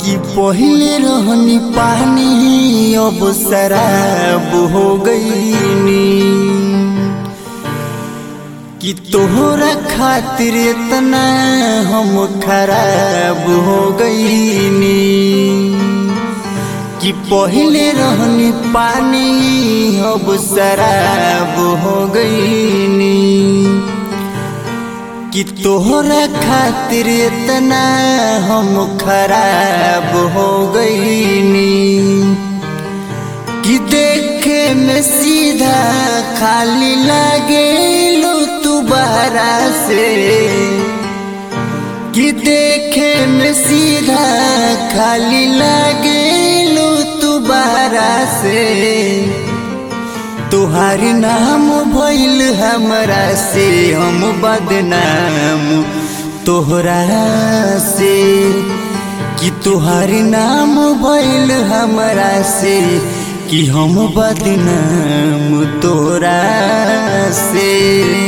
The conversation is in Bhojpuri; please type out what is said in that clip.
कि पहिले रहनी पानी अब शराब हो गईनी कि तोहरा खातिर इतना हम खराब हो गईनी कि पहिले रहनी पानी अब शराब हो गईनी कि तोहरा खातिर इतना हम खराब हो गईनी कि देखे में सीधा खाली लागे लो तू बहरा से कि देखे में सीधा खाली लागे लो तू बहरा से तुहारी नाम भइल हमरा से हम बदनाम तोहरा से कि तुहारी नाम भइल हमरा से कि हम बदनाम तोरा से